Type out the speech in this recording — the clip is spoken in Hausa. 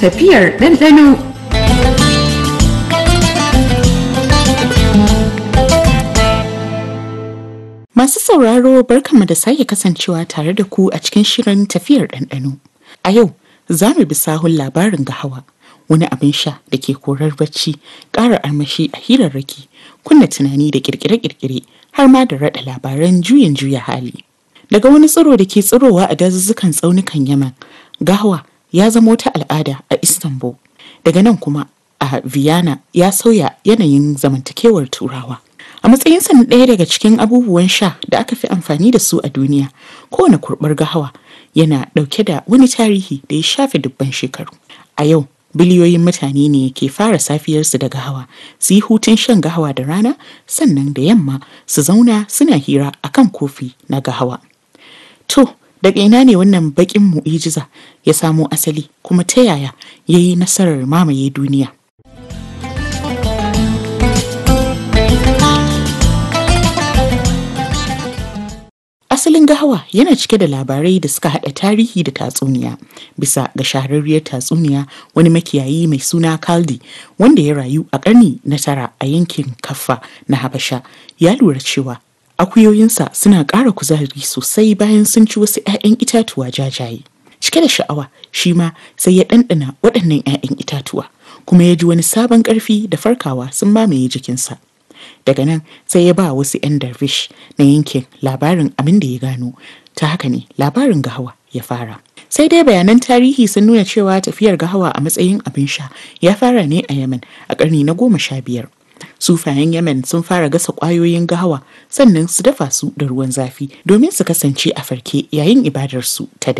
tafiyar ɗanɗano. Masu sauraro barkanmu da sake kasancewa tare da ku a cikin shirin tafiyar ɗanɗano. A yau za mu bi sahun labarin gahawa wani abin sha da ke korar bacci ƙara armashi a hirarraki kunna tunani da ƙirƙire-ƙirƙire har ma da raɗa labaran juyin juya hali. Daga wani tsiro da ke tsirowa a dazuzzukan tsaunukan Yaman, gahawa ya zama wata al'ada a Istanbul. Daga nan kuma a Vienna ya sauya yanayin zamantakewar Turawa. A matsayinsa na ɗaya daga cikin abubuwan sha da aka fi amfani da su a duniya, kowane kurɓar gahawa yana ɗauke da wani tarihi da ya shafe dubban shekaru. A yau, biliyoyin mutane ne ke fara safiyarsu da gahawa, su yi hutun shan gahawa da rana, sannan da yamma su zauna suna hira akan kofi na gahawa. To, daga ina ne wannan baƙin mu'ijiza ya samo asali kuma ta yaya ya yi nasarar mamaye duniya? Asalin gahawa yana cike da labarai da suka haɗa tarihi da tatsuniya. Bisa ga shahararriyar tatsuniya wani makiyayi mai suna Kaldi wanda ya rayu a ƙarni na tara a yankin Kaffa na Habasha ya lura cewa akuyoyinsa suna ƙara kuzari sosai bayan sun ci wasu 'ya'yan itatuwa jajaye. Cike da sha'awa shi ma sai ya ɗanɗana waɗannan 'ya'yan itatuwa kuma ya ji wani sabon ƙarfi da farkawa sun mamaye jikinsa. daga nan sai ya ba wasu 'yan darvish na yankin labarin abin da ya gano ta haka ne labarin gahawa ya fara sai dai bayanan tarihi sun nuna cewa tafiyar gahawa a matsayin abin sha ya fara ne a yemen a ƙarni na goma sha biyar sufayen yemen sun fara gasa ƙwayoyin gahawa sannan su dafa su da ruwan zafi domin su kasance a farke yayin ibadarsu ta